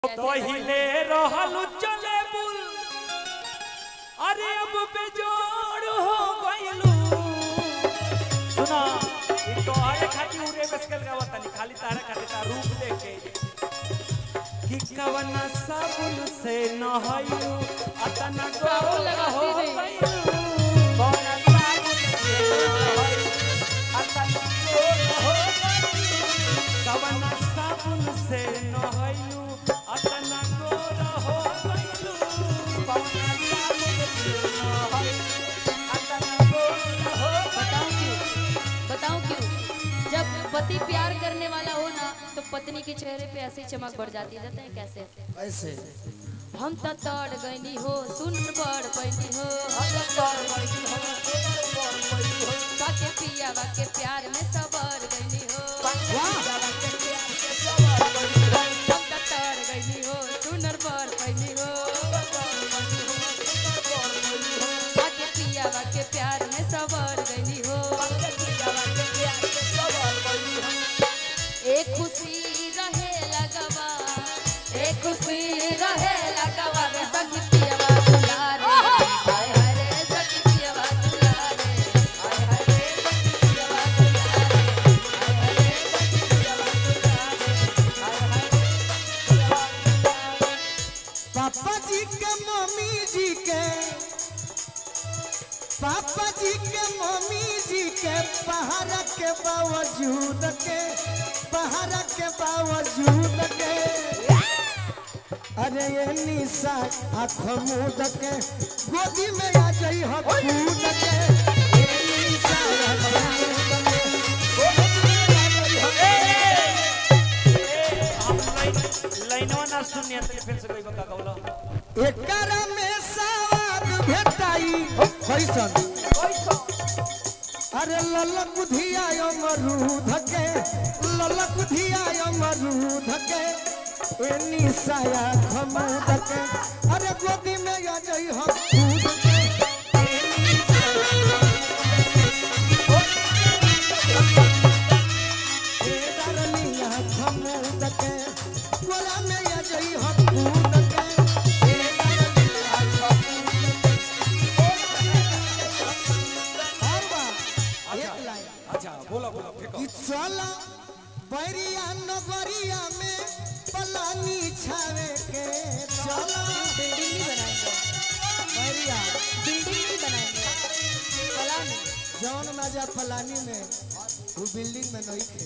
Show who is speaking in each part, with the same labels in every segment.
Speaker 1: पहिले रहल चले बुल अरे अब बेजोड़ हो गइलू सुना ई तो आए खाती उरे बसकल गावत तनी खाली तारा खाती ता रूप देखे कि कवन साबुन से नहायू अतना
Speaker 2: साबुन
Speaker 1: गोर
Speaker 2: लगाती
Speaker 1: हो
Speaker 2: नहीं।
Speaker 1: गइलू कवन साबुन से नहायू अतना गोर हो गइलू कवन साबुन से नहायू अतना गोर हो गइलू कवन साबुन से नहायू अतना गोर हो
Speaker 2: बताऊं क्यों बताऊं क्यों जब पति प्यार करने वाला हो ना तो पत्नी के चेहरे पे ऐसी चमक बढ़ जाती है जानते हैं कैसे
Speaker 3: ऐसे
Speaker 2: हम त तड़ गईनी हो सुन बड़ पैनी हो हम त तड़ गईनी हो बाके पिया बाके प्यार में सबर गईनी हो हम त तड़ गईनी हो सुनर बड़ पैनी हो बाके पिया बाके प्यार में सबर गईनी हो एक खुशी रहे लगवा एक खुशी रहे लगवा रे सखी पियवा दुलारे हाय हाय रे सखी पियवा दुलारे हाय हाय रे सखी पियवा दुलारे हाय हाय रे सखी पियवा दुलारे हाय हाय रे
Speaker 3: पापा जी के मम्मी जी के पापा जी के मम्मी जी के पहाड़ के बावजूद के पहाड़ के बावजूद के अरे ये निशा आँख मूद के गोदी में आ जाई हो कूद के ये निशा आँख मूंद के, गोदी में आ जाई हो
Speaker 1: हम लाइन लाइनवा ना सुनिया तनी फिर से कोई बका कौला
Speaker 3: एकरा में सवाद भेटाई कैसन अरे ललक बुधिया अमरूद के ललक बुधिया अमरूद के ए निसाया खमूद के अरे गोदी में आ जाई हम कूद के ए निसाया- ए दरनिया खमूद के गोला में आ जाई हम कूद के ए दरनिया खमूद और बा एक लाइन
Speaker 1: अच्छा बोला बोला फेंको
Speaker 3: कि चला बैरिया नगरिया में पलानी छावे के चला
Speaker 2: बिल्डिंग भी बनाएंगे
Speaker 3: बैरिया
Speaker 2: बिल्डिंग भी बनाएंगे कला में
Speaker 3: जौन मजा पलानी में वो बिल्डिंग में नहीं थे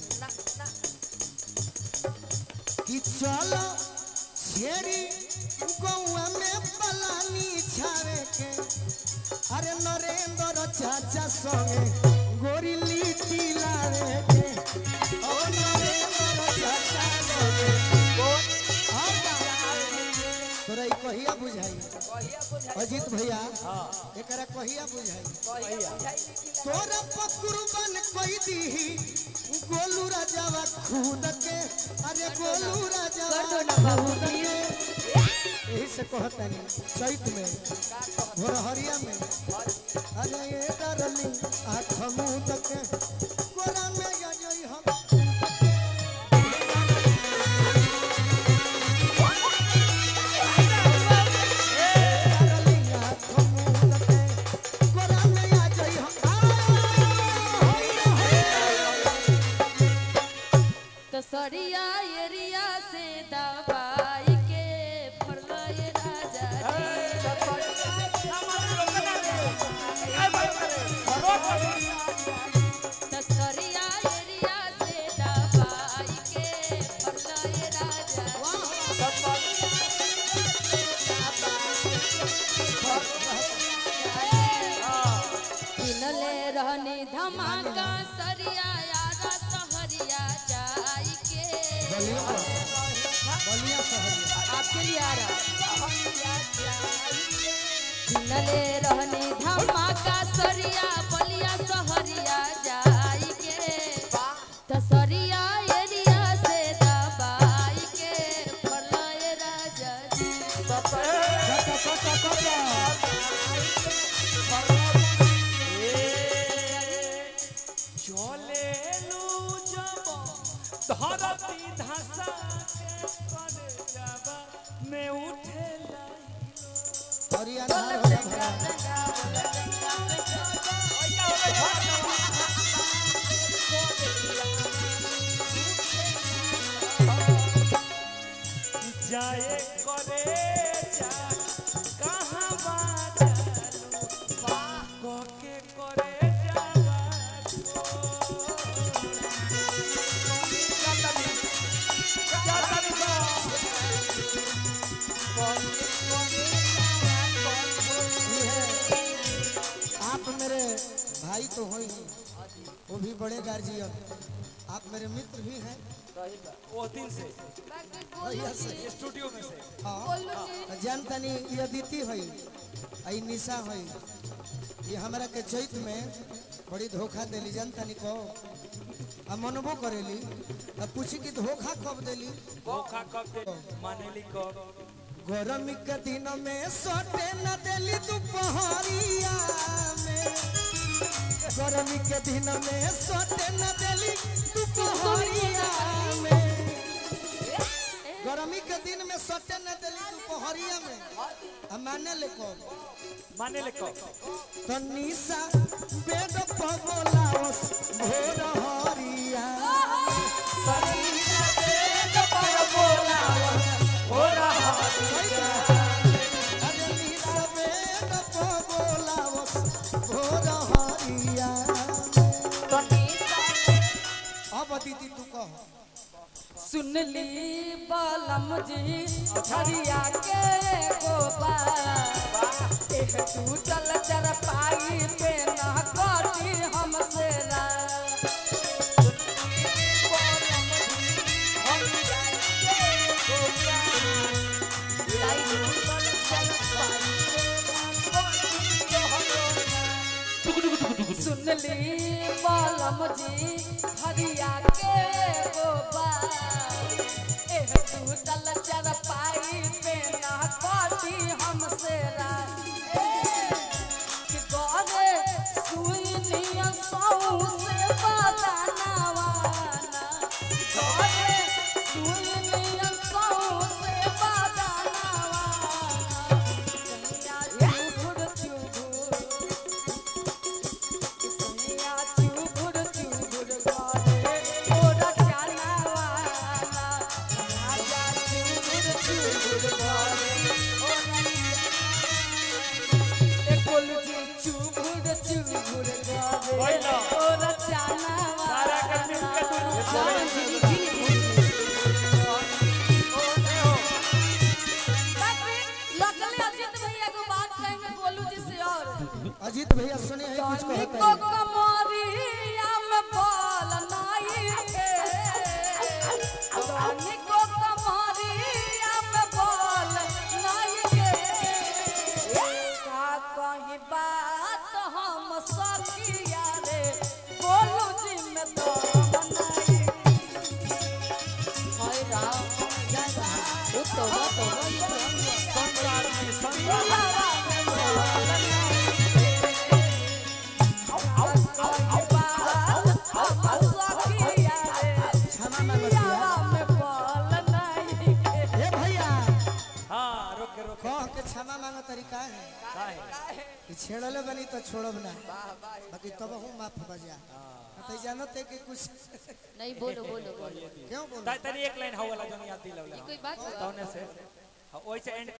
Speaker 3: कि चला छेरी गौआ में पलानी छावे के अरे नरेंद्र चाचा संगे गोरी लिट्टी लावे के ओ नरेंद्र चाचा संगे और का? तोरा ई कहिया बुझाई अजीत भैया एकरा कहिया बुझाई तोरा पकुरबन कोई दीही गोलू राजावा खुद के अरे गोलू
Speaker 2: कर दो
Speaker 3: राजावा
Speaker 2: ना बाबू
Speaker 3: खुद
Speaker 2: प्लीज
Speaker 3: के यही से कहतनी चैत में भोरहरिया में अरे ये डरली आँख मुँह के गोरा में या जोई हम डरली आँख मुँह के गोरा में या जोई हम आ, होई रे, होई रे।
Speaker 2: तो सरिया एरिया से दवाई के फरलाए राजा जी तो सरिया एरिया से दवाई के फरलाए राजा किनले रहनी धमाका सरिया यारा सहरिया जाई के
Speaker 3: बलिया बलिया शहरिया
Speaker 2: आपके लिए आ रहा किनले रहनी धमाका सरिया बलिया सहरिया जाई के त सरिया एरिया से दबाई के फरलाए राजा जी
Speaker 3: कटा कटा कटा
Speaker 1: चले लू जब धरती धसा के कर जाबा में उठे लाई
Speaker 3: और ये अनहार हो जा भला
Speaker 1: जाए करे जा कहाँ बाजारू बा के करे जावा
Speaker 3: आप मेरे भाई तो हो ही वो भी बड़े गार्जियन आप मेरे मित्र भी हैं
Speaker 1: वो दिन से
Speaker 3: भैया से
Speaker 1: स्टूडियो में से
Speaker 3: हाँ जान तनी ये अदिति है आई निशा है ये हमरा के चैत में बड़ी धोखा देली जान तनी को आ मनबो करेली आ पूछी कि धोखा कब देली
Speaker 1: धोखा कब दे मानेली कब
Speaker 3: गरमी के दिन में सोटे न देली दोपहरिया में गरमी के दिन में सोटे न देली दोपहरिया में गरमी के दिन में सोटे न देली दोपहरिया में आ माने ले कौन
Speaker 1: मानेले कब
Speaker 3: तो निशा बेड पगलावस भोर हरिया अरे निशा बेड पगलावस भोर हरिया अब दीदी तू कह
Speaker 2: सुनली बालम जी हरिया के गोबा एक टूटल चर पाई पे ना कटी हमसे रा सुनली बालम जी हरिया के गोबा एह टूटल चर पाई पे ना कटी हमसे रा कि गोरे सुइनिया सौ से बदनवाना गोरे सुइनिया सौ से बदनवाना सैया चुभुर चुभुर सैया चुभुर चुभुर गोरे ओरा चालावाना राजा चुभुर चुभुर गोरे एकोल जी चुभुर चुभुर गोरे
Speaker 1: ओइला।
Speaker 2: ओरा चालावाना
Speaker 1: सारा के मिल के दुनू
Speaker 2: लगले अजित भैया को बात कहेंगे गोलू जी से और
Speaker 3: अजीत भैया सुने हैं कुछ
Speaker 2: तनी
Speaker 3: कहते
Speaker 2: को
Speaker 3: हैं
Speaker 2: कमरिया में बाल नाई के तनी को कमरिया में बाल नाई के का कहीं बात हम सखिया रे गोलू जी में तो बनाई हाय राम वो तो वो तो
Speaker 1: संसार में संसार
Speaker 3: क्षमा मांगतिया हे भैया
Speaker 1: हाँ रोके रोके
Speaker 3: कह के क्षमा मांगो तरीका है
Speaker 1: काहे
Speaker 3: कि छेड़ले बनी तो छोड़ब ना बाकी तब हूँ माफ बजा तो जानते कि कुछ
Speaker 2: नहीं बोलो बोलो बोलो
Speaker 3: क्यों बोल
Speaker 1: ता- तनी एक लाइन हो वाला जो याद दिलौला
Speaker 2: कोई बात
Speaker 1: तौने से हाँ, ओइसे एंड